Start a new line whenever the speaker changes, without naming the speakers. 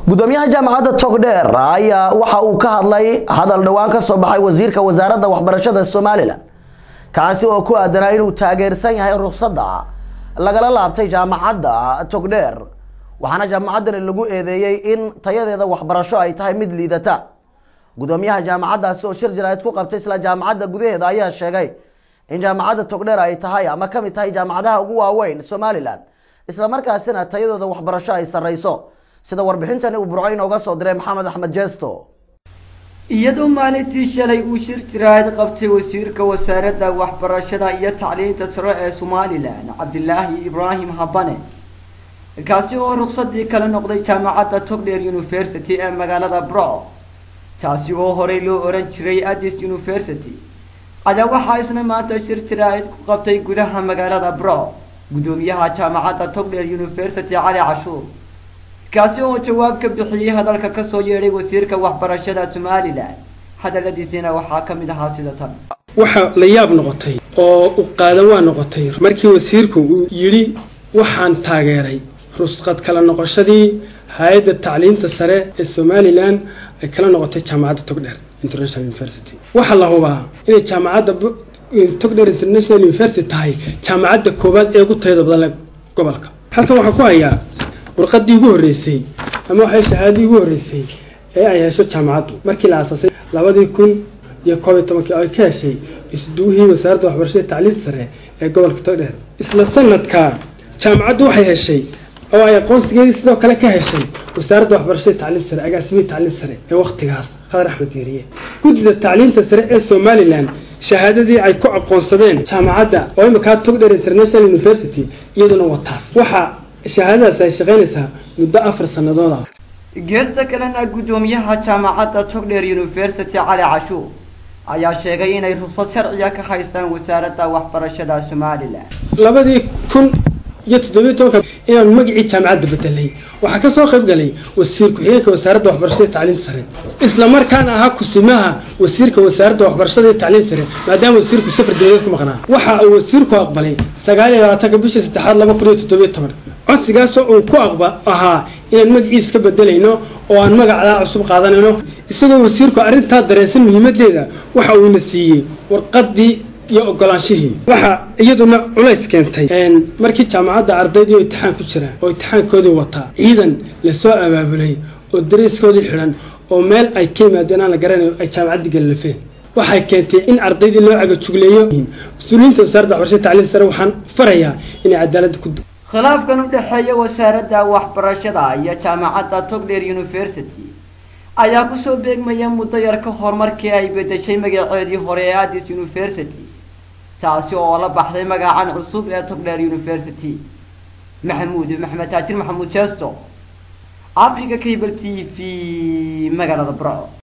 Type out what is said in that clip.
gudoomiyaha jaamacadda togdheer ayaa waxa uu ka hadlay hadal dhowaan ka soo baxay wasiirka wasaaradda waxbarashada somalilan kaasi oo ku aadanaa inuu taageersan yahay ruqsadda lagala laabtay jaamacadda togdheer waxaana jaamacaddani lagu eedeeyey in tayadeeda waxbarasho ay tahay mid liidata gudoomiyaha jaamacaddaasi oo shir jaraa'id ku qabtay isla jaamacadda gudaheeda ayaa sheegay in jaamacadda togdheer ay tahay ama kamid tahay jaamacadaha ugu waaweyn somalilan islamarkaasina tayadooda waxbarasho ay sarreyso sida warbixintani uu burco inooga soo diray maxamed axmed jesto
iyadoo maalintii shalay uu shir jiraahid qabtay wasiirka wasaaradda waxbarashada iyo tacliinta sare ee somalilan cabdilaahi ibraahim habane kaasi oo ruqsadii kala noqday jaamacadda togdheer university ee magaalada burco taasi oo horey loo oran jiray addis university ayaa waxaa isna maanta shir jiraahid ku qabtay gudaha magaalada burco gudoomiyaha jaamacadda togdheer university cali cashuur kaasi oo jawaab ka bixiyey hadalka kasoo yeedhay wasiirka waxbarashada somalilan hadaladiisina waxaa ka mid ahaa sida tan
waxa la yaab noqotay oo u qaadan waa noqotay markii wasiirku uu yidhi waxaan taageeray rusqad kala noqoshadii hay-adda tacliinta sare ee somalilan ay kala noqotay jaamacadda togdheer international university waxaa la hubaa inay jaamacadda togdheer international university tahay jaamacadda koowaad ee ugu tayada badan gobolka halkan waxaan ku hayaa warqadii ugu horreysay ama waxay shahaadadii ugu horreysay ee ay hesho jaamacaddu markii la aasaasay labadii kun iyo koob iyo tobankii ay ka heshay isduuhii wasaaradda waxbarashada tacliinta sare ee gobolka togdheer isla sanadka jaamacaddu waxay heshay oo ay aqoonsigeedii sidoo kale ka heshay wasaaradda waxbarashada tacliinta sare agaasimihii tacliinta sare ee wakhtigaas qadar axmed diiriye guddida tacliinta sare ee somalilan shahaadadii ay ku aqoonsadeen jaamacadda oo iminkaa togdheer international university iyaduna wataas waxaa shahaadadaas ay shaqaynaysaa muddo afar sannadood ah
geesta kalena guddoomiyaha jaamacadda togdheer university cali cashuur ayaa sheegay inay ruqsad sharciga ka haystaan wasaaradda waxbarashada somalilan
labadii kun iyo toddobiyo tobanka inaan magacii jaamacadda bedelay waxaa ka soo qayb galay wasiir ku-xigeenka wasaaradda waxbarashada tacliinta sare isla markaana ahaa kusimaha wasiirka wasaaradda waxbarashada iyo tacliinta sare maadaama wasiirku safar dowladeed ku maqnaa waxa uu wasiirku aqbalay sagaal iyo labaatanka bishii saddexaad laba kun iyo toddobiyo toban codsigaasoo uu ku aqba ahaa inaan magaciis ka bedelayno oo aan magacdaa cusub qaadanayno isagoo wasiirku arrintaa dareensan muhiimadeeda waxa uuna siiyey warqadii iyo ogolaanshihii waxaa iyaduna culays keentay markii jaamacadda ardaydii oo imtixaan ku jira oo imtixaankoodii wataa ciidan lasoo abaabulay oo dariiskoodii xidhan oo meel ay ka yimaadeen aan la garanayo ay jaamacaddii gallafeen waxay keentay in ardaydii loo cagajugleeyo mas-uuliyiinta wasaaradda waxbarashada tacliinta sare waxaan farayaa inay cadaaladda ku
khilaafkan u dhexeeya wasaaradda waxbarashada iyo jaamacadda togdheer university ayaa kusoo beegmaya muddo yar ka hor markii ay bedeshay magaceedii hore ee addis university taasi oo la baxday magacan cusub ee togdheer university maxamuud maxamed taajir maxamuud jeesto africa cable t v magaalada burco